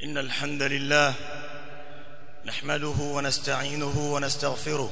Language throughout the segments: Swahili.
إن الحمد لله نحمده ونستعينه ونستغفره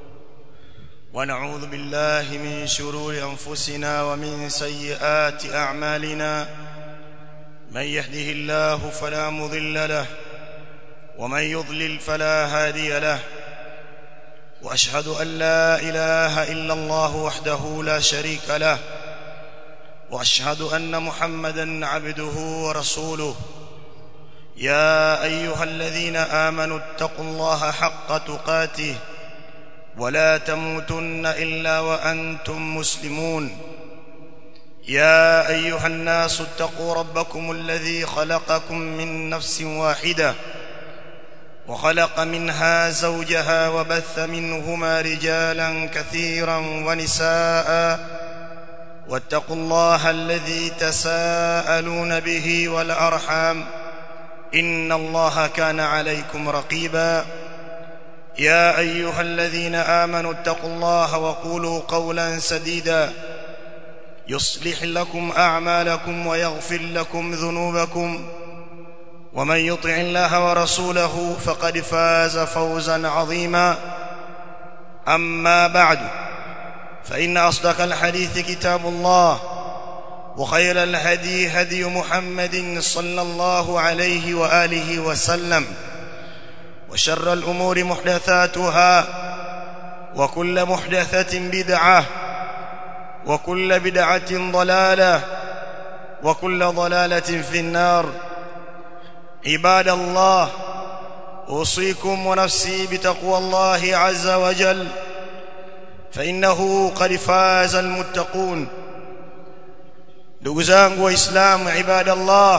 ونعوذ بالله من شرور أنفسنا ومن سيئات أعمالنا من يهده الله فلا مضل له ومن يضلل فلا هادي له وأشهد أن لا إله إلا الله وحده لا شريك له واشهد ان محمدا عبده ورسوله يا ايها الذين امنوا اتقوا الله حق تقاته ولا تموتن الا وانتم مسلمون يا ايها الناس اتقوا ربكم الذي خلقكم من نفس واحده وخلق منها زوجها وبث منهما رجالا كثيرا ونساء واتقوا الله الذي تساءلون به والارحام ان الله كان عليكم رقيبا يا ايها الذين امنوا اتقوا الله وقولوا قولا سديدا يصلح لكم اعمالكم ويغفر لكم ذنوبكم ومن يطع الله ورسوله فقد فاز فوزا عظيما اما بعد فإن أصدق الحديث كتاب الله وخير الهدي هدي محمد صلى الله عليه وآله وسلم وشر الأمور محدثاتها وكل محدثة بدعة وكل بدعة ضلالة وكل ضلالة في النار عباد الله أوصيكم ونفسي بتقوى الله عز وجل فإنه قد فاز المتقون ndugu zangu waislamu ibadallah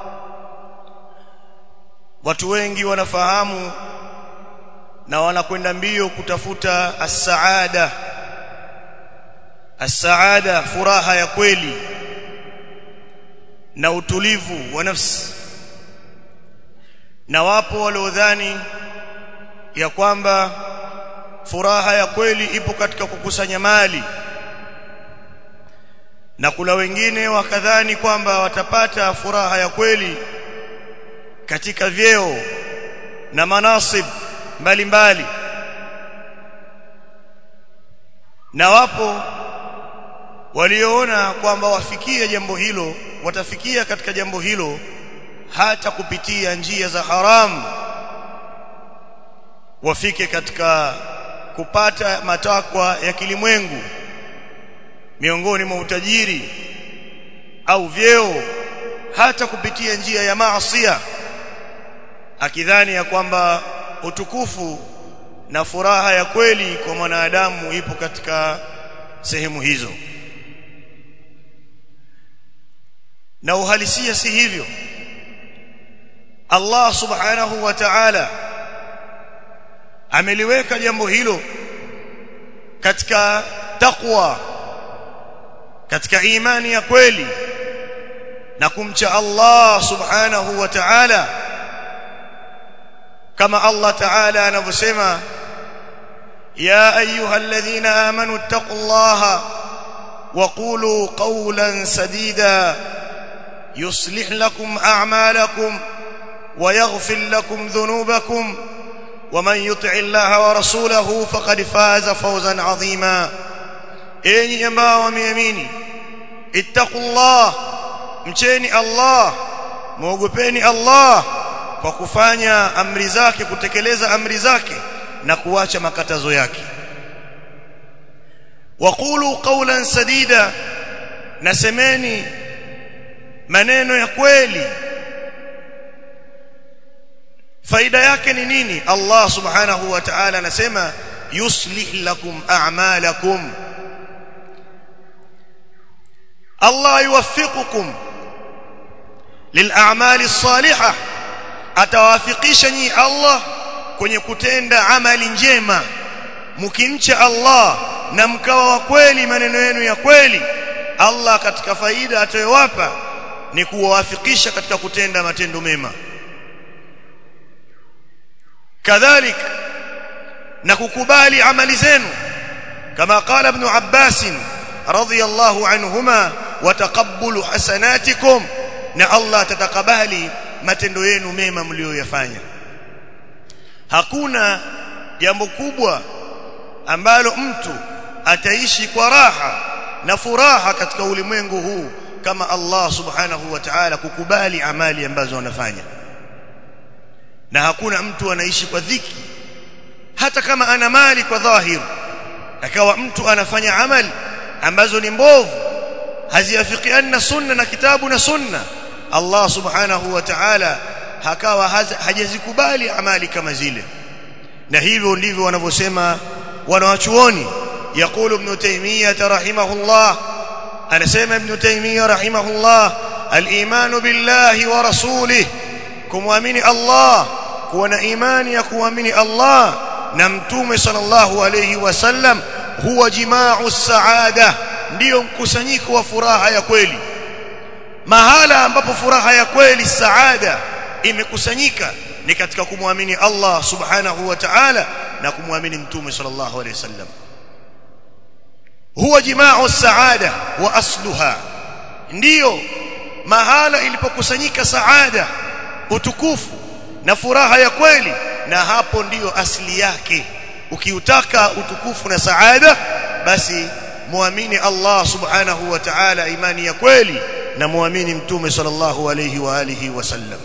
watu wengi wanafahamu na wanakwenda mbio kutafuta as-saada as-saada furaha ya kweli na utulivu wa nafsi na wapo waliodhani ya kwamba furaha ya kweli ipo katika kukusanya mali na kuna wengine wakadhani kwamba watapata furaha ya kweli katika vyeo na manasib mbalimbali na wapo walioona kwamba wafikie jambo hilo watafikia katika jambo hilo hata kupitia njia za haramu wafike katika kupata matakwa ya kilimwengu miongoni mwa utajiri au vyeo hata kupitia njia ya maasiya akidhani ya kwamba utukufu na furaha ya kweli kwa mwanadamu ipo katika sehemu hizo na uhalisia si hivyo Allah subhanahu wa ta'ala ameliweka jambo hilo katika taqwa katika imani ya kweli na kumcha Allah subhanahu wa ta'ala kama Allah ta'ala anavyosema ya ayyuhalladhina amanu taqullaha wa qulu qawlan sadida yuslih lakum a'malakum wa yaghfir lakum dhunubakum ومن يطع الله ورسوله فقد فاز فوزا عظيما enyi ambao wameamini ittaqullah mcheni Allah muogopeni Allah kwa kufanya amri zake kutekeleza amri zake na kuacha makatazo yake waqulu qawlan sadida nasemeni maneno ya kweli faida yake ni nini Allah subhanahu wa ta'ala anasema yuslih lakum a'malakum Allah yuwaffiqukum lil'amali as-salihah atawafikisha nyi Allah kwenye kutenda amali njema mkimcha Allah na mkawa wa kweli maneno yenu ya kweli Allah katika faida atayowapa ni kuwawafikisha katika kutenda matendo mema kadhalika na kukubali amali zenu kama qala ibn Abbas radhiyallahu anhuma wa taqabbulu hasanatikum na Allah tatakabali matendo yenu mema mlioyafanya hakuna jambo kubwa ambalo mtu ataishi kwa raha na furaha katika ulimwengu huu kama Allah subhanahu wa ta'ala kukubali amali ambazo wanafanya na hakuna mtu anaishi kwa dhiki hata kama ana mali kwa dhahir akawa mtu anafanya amali ambazo ni mbovu haziafikiana sunna na kitabu na sunna Allah subhanahu wa ta'ala hakawa hajazikubali amali kama zile na hivyo ndivyo wanavyosema wanawachuoni يقول ابن تيمية رحمه الله أنا سيما ابن تيمية رحمه الله الإيمان بالله ورسوله كمؤمن الله كون إيمان يكوامن الله نمتوم صلى الله عليه وسلم هو جماع السعادة ndio mkusanyiko wa furaha ya kweli mahala ambapo furaha ya kweli saada imekusanyika ni katika kumwamini Allah subhanahu wa ta'ala na kumwamini mtume sallallahu alayhi wasallam huwa jimaa saada wa asluha ndiyo mahala ilipokusanyika saada utukufu na furaha ya kweli na hapo ndiyo asili yake ukiutaka utukufu na saada basi muamini Allah subhanahu wa ta'ala imani ya kweli na muamini mtume sallallahu alayhi wa alihi wasallam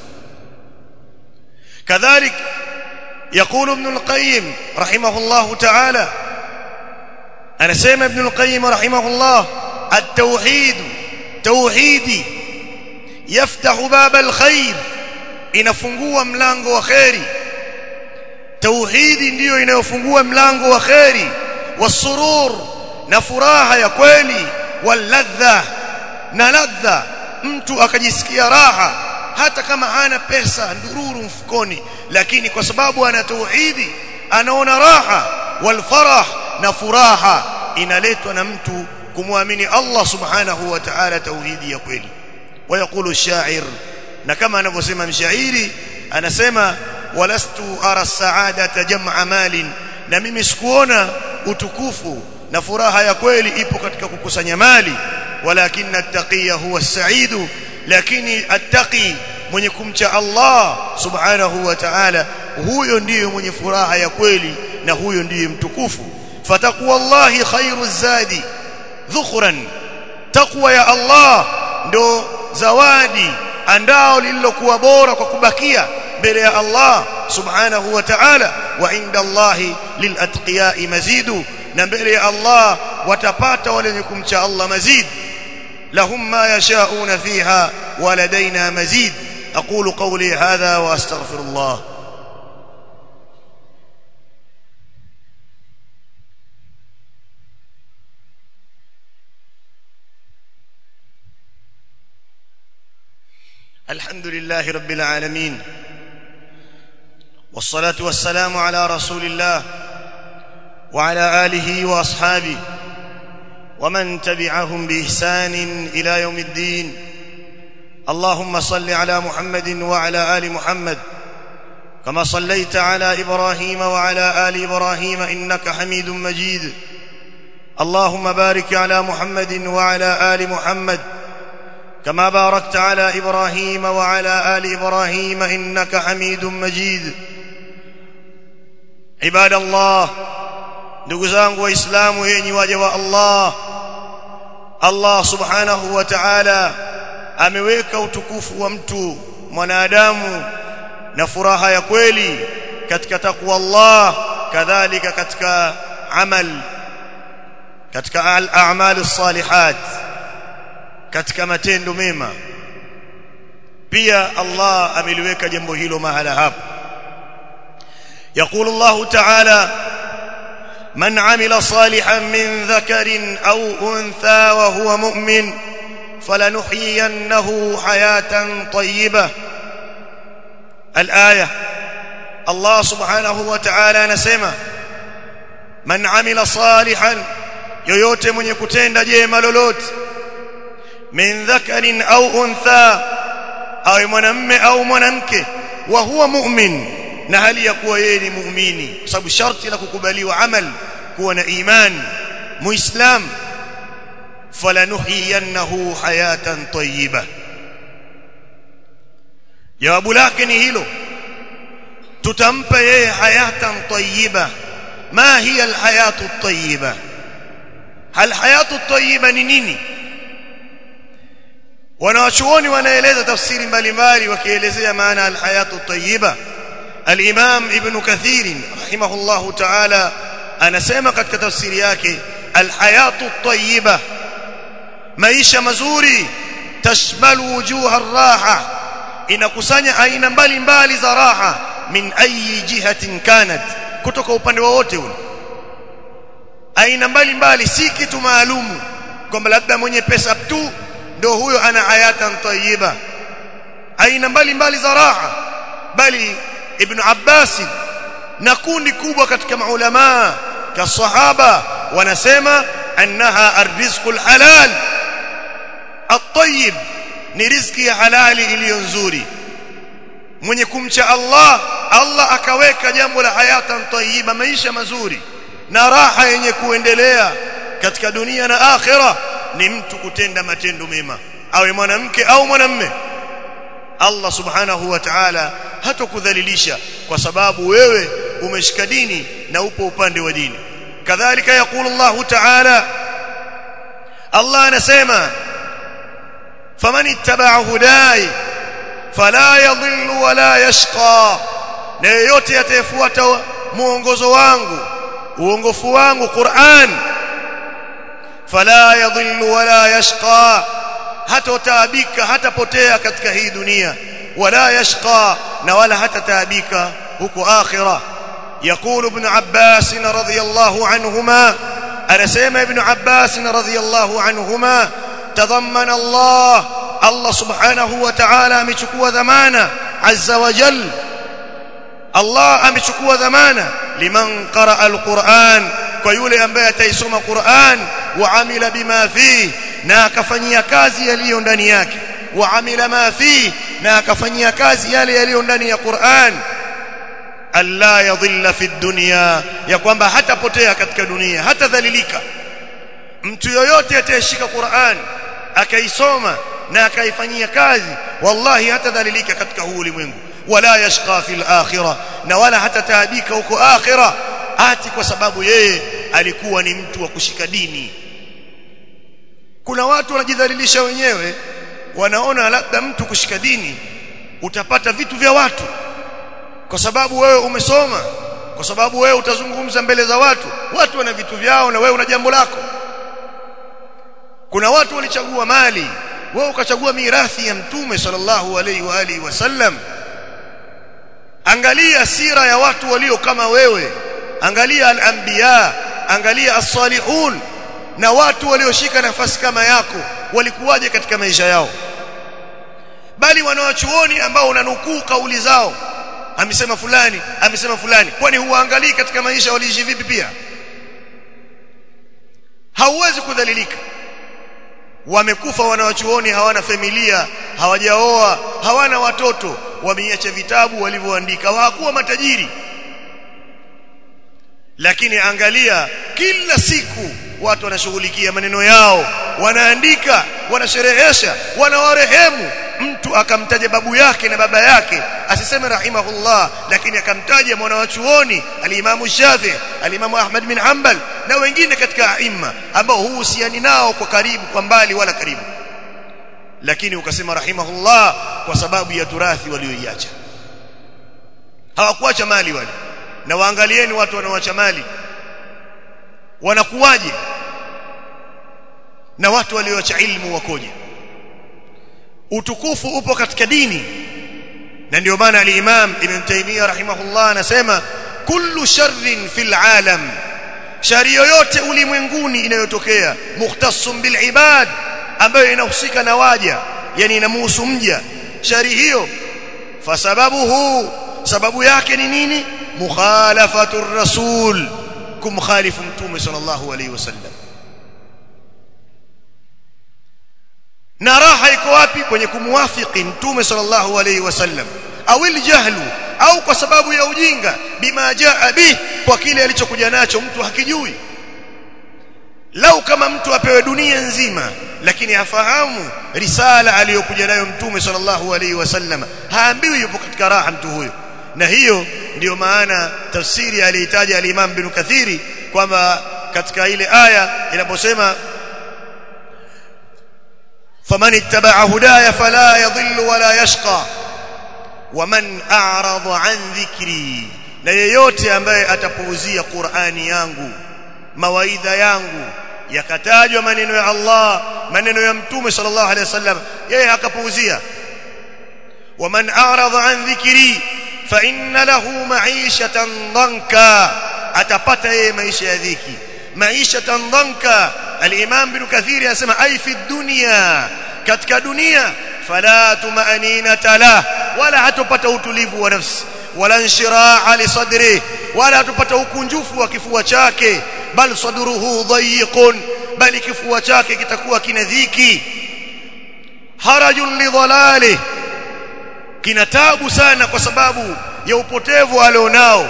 كذلك يقول ابن القيم رحمه الله تعالى أنا سيما ابن القيم رحمه الله التوحيد توحيدي يفتح باب الخير inafungua mlango wa khairi tauhidi ndiyo inayofungua mlango wa khairi wasurur na furaha ya kweli waladha na ladha mtu akajisikia raha hata kama hana pesa ndururu mfukoni lakini kwa sababu ana tauhidi anaona raha walfarah na furaha inaletwa na mtu kumwamini Allah subhanahu wa ta'ala tauhidi ya kweli ويقول الشاعر na kama anavyosema mshairi anasema walastu ara saadata jam'a malin na mimi sikuona utukufu na furaha ya kweli ipo katika kukusanya mali walakin at-taqiya huwa as-sa'idu lakini attaqi mwenye kumcha Allah subhanahu wa ta'ala huyo ndiyo mwenye furaha ya kweli na huyo ndiye mtukufu fataqwa Allahi khairu zadi dhukhran taqwa ya Allah ndo zawadi andao lililokuwa bora kwa kubakia mbele ya Allah subhanahu wa ta'ala wa inda Allahi lilatqiya mazidu na mbele ya Allah watapata wale wenye kumcha Allah mazid lahum ma yashauna fiha wa ladaina mazid aqulu qawli hadha wa astaghfirullah الحمد لله رب العالمين والصلاة والسلام على رسول الله وعلى آله وأصحابه ومن تبعهم بإحسان إلى يوم الدين اللهم صل على محمد وعلى آل محمد كما صليت على إبراهيم وعلى آل إبراهيم إنك حميد مجيد اللهم بارك على محمد وعلى آل محمد كما باركت على ابراهيم وعلى ال ابراهيم انك حميد مجيد عباد الله ndugu zangu waislamu yenyi waja wa Allah Allah subhanahu wa ta'ala ameweka utukufu wa mtu mwanadamu na furaha ya kweli katika takwa Allah kadhalika katika amal katika al-a'mal as-salihat katika matendo mema pia Allah ameliweka jambo hilo mahala hapo يقول الله تعالى من عمل صالحا من ذكر أو أنثى وهو مؤمن فلنحيينه حياة طيبة الآية الله سبحانه وتعالى نسمى من عمل صالحا yoyote mwenye kutenda jema lolote min dhakarin au untha au mwanamme au mwanamke wa huwa mu'min na hali ya kuwa yeye ni muumini kwa sababu sharti la kukubaliwa amal kuwa na iman muislam falanuhiyannahu hayatan tayyiba jawabu lake ni hilo tutampa yeye hayatan tayyiba ma hiya alhayatu tayyiba hal hayatu tayyiba ni nini wanawachuoni wanaeleza tafsiri mbalimbali wakielezea maana alhayatu tayyiba الامام ابن كثير رحمه الله تعالى anasema katika tafsiri yake alhayatu tayyiba maisha mazuri tashmalu wujuha raha inakusanya aina mbalimbali za raha min ayi jihatin kanat kutoka upande wowote ule aina mbalimbali si kitu maalumu kwamba labda mwenye pesa tu ndio huyo ana hayatan tayyiba aina mbalimbali za raha bali ibn Abbas na kundi kubwa katika maulama ka sahaba wanasema annaha arrizqul halal at-tayyib ni riziki ya halali iliyo nzuri mwenye kumcha Allah Allah akaweka jambo la hayatan tayyiba maisha mazuri na raha yenye kuendelea katika dunia na akhira ni mtu kutenda matendo mema awe mwanamke au mwanamme Allah subhanahu wa ta'ala hatokudhalilisha kwa sababu wewe umeshika dini na upo upande wa dini kadhalika yakulu Allah ta'ala Allah anasema faman ittaba'a hudai fala yadhillu wala yashqa na yeyote atayefuata muongozo wangu uongofu wangu Qur'an fala yadhillu wala yashqa hatotaabika hatapotea katika hii dunia wala yashqa na wala hatataabika huko akhira يقول ابن عباس رضي الله عنهما انا سيما ابن عباس رضي الله عنهما تضمن الله الله سبحانه وتعالى امechukua dhamana azza wa jalla Allah amechukua dhamana liman qara alquran kwa yule ambaye ataisoma Qur'an wa amila bima fi na akafanyia kazi yaliyo ndani yake wa amila ma fi na akafanyia kazi yale yaliyo ndani ya Qur'an alla yadhilla fi dunya ya kwamba hatapotea katika dunia hatadhalilika mtu yoyote atayeshika Qur'an akaisoma na akaifanyia kazi wallahi hatadhalilika katika huu ulimwengu wala yashqa fil akhirah na wala hatataabika huko akhirah ati kwa sababu yeye alikuwa ni mtu wa kushika dini kuna watu wanajidhalilisha wenyewe wanaona labda mtu kushika dini utapata vitu vya watu kwa sababu wewe umesoma kwa sababu wewe utazungumza mbele za watu watu wana vitu vyao na wewe una jambo lako kuna watu walichagua mali wewe ukachagua mirathi ya mtume sallallahu alaihi wa alihi wasallam angalia sira ya watu walio kama wewe angalia al-anbiya angalia as-salihun na watu walioshika nafasi kama yako walikuwaje katika maisha yao bali wanawachuoni ambao unanukuu kauli zao amesema fulani amesema fulani kwani huwaangalii katika maisha waliishi vipi pia hauwezi kudhalilika wamekufa wanawachuoni hawana familia hawajaoa hawana watoto wameiacha vitabu walivyoandika hawakuwa matajiri lakini angalia kila siku watu wanashughulikia maneno yao wanaandika wanasherehesha wanawarehemu mtu akamtaja babu yake na baba yake asiseme rahimahullah lakini akamtaja mwana wa chuoni alimamu Shafi alimamu Ahmad bin Hanbal na wengine katika aima ambao huhusiani nao kwa karibu kwa mbali wala karibu lakini ukasema rahimahullah kwa sababu ya turathi walioiacha hawakuacha mali wale na waangalieni watu wanaoacha mali wanakuwaje na watu walioacha ilmu wakoje utukufu upo katika dini na ndio maana al-Imam Ibn Taymiyyah rahimahullah anasema kullu sharrin fil alam shari yoyote ulimwenguni inayotokea mukhtassum bil ibad ambayo inahusika na waja yani inamuhusu mja shari hiyo fasababuhu sababu yake ni nini mukhalafatu rasul kumkhalifu mtume sallallahu alayhi wasallam na raha iko wapi kwenye kumwafiki mtume sallallahu alayhi wasallam au jahlu au kwa sababu ya ujinga bima jaa bi kwa kile alichokuja nacho mtu hakijui lau kama mtu apewe dunia nzima lakini afahamu risala aliyokuja nayo mtume sallallahu alaihi wasallam haambiwi yupo katika raha mtu huyo na hiyo ndiyo maana tafsiri alihitaji al-Imam bin Kathiri kwamba katika ile aya inaposema faman ittaba'a hudaya fala yadhillu wala yashqa waman a'rada an dhikri na yeyote ambaye atapuuzia Qur'ani yangu mawaidha yangu yakatajwa maneno ya Allah maneno ya mtume sallallahu alaihi wasallam yeye akapuuzia waman a'rada an dhikri fa inna lahu ma'ishatan dhanka atapata yeye maisha ya dhiki ma'ishatan dhanka al-imam bin kathir anasema ai fi dunya katika dunia fala tumaninata la wala hatopata utulivu wa nafsi wala inshiraa li sadri wala hatopata ukunjufu wa kifua chake bal sadruhu dhayiqun bali kifua chake kitakuwa kina dhiki harajun li dhalalihi kina tabu sana kwa sababu ya upotevu alionao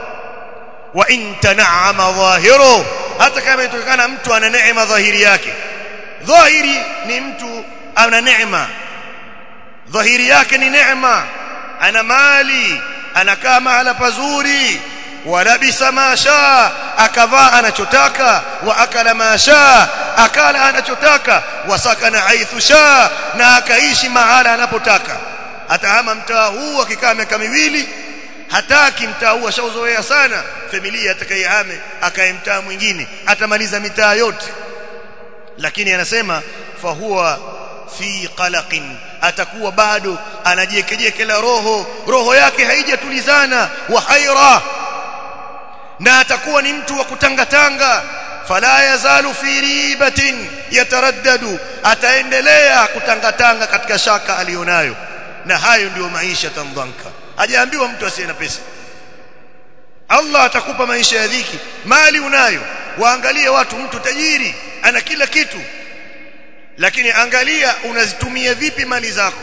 wa in tan'ama dhahiru hata kama itokana mtu ana neema dhahiri yake dhahiri ni mtu ana neema dhahiri yake ni neema ana mali anakaa mahala pazuri walabisa ma shaa akavaa anachotaka wa akala ma shaa akala anachotaka wasakana haithu shaa na akaishi mahala anapotaka atahama mtaa huu akikaa miaka miwili hataki mtaa huu ashauzoea sana familia atakayehame akae mtaa mwingine atamaliza mitaa yote lakini anasema fa huwa fi qalaqin atakuwa bado anajiekejekela roho roho yake haijatulizana wa haira na atakuwa ni mtu wa kutangatanga fala yazalu fi ribatin yataraddadu ataendelea kutangatanga katika shaka alionayo na hayo ndiyo maisha tandhanka hajaambiwa mtu asiye na pesa Allah atakupa maisha ya dhiki mali unayo waangalie watu mtu tajiri ana kila kitu lakini angalia unazitumia vipi mali zako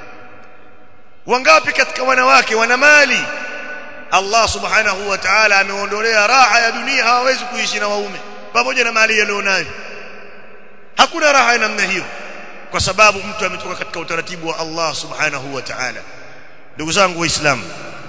wangapi katika wanawake wana mali Allah subhanahu wa ta'ala ameondolea raha ya dunia hawawezi kuishi na waume pamoja na mali yalionayo hakuna raha ya namna hiyo kwa sababu mtu ametoka katika utaratibu wa Allah subhanahu wa ta'ala ndugu zangu waislamu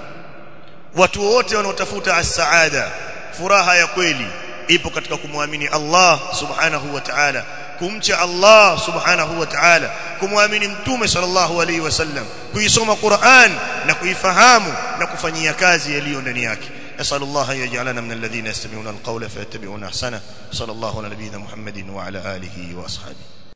watu wote wanaotafuta as-saada furaha ya kweli ipo katika kumwamini Allah subhanahu wa ta'ala kumcha Allah subhanahu wa ta'ala kumwamini mtume sallallahu alaihi wasallam kuisoma Qur'an na kuifahamu na kufanyia kazi yaliyo ndani yake أسأل الله أن يجعلنا من الذين يستمعون القول فيتبعون أحسنه صلى الله على نبينا محمد وعلى آله وأصحابه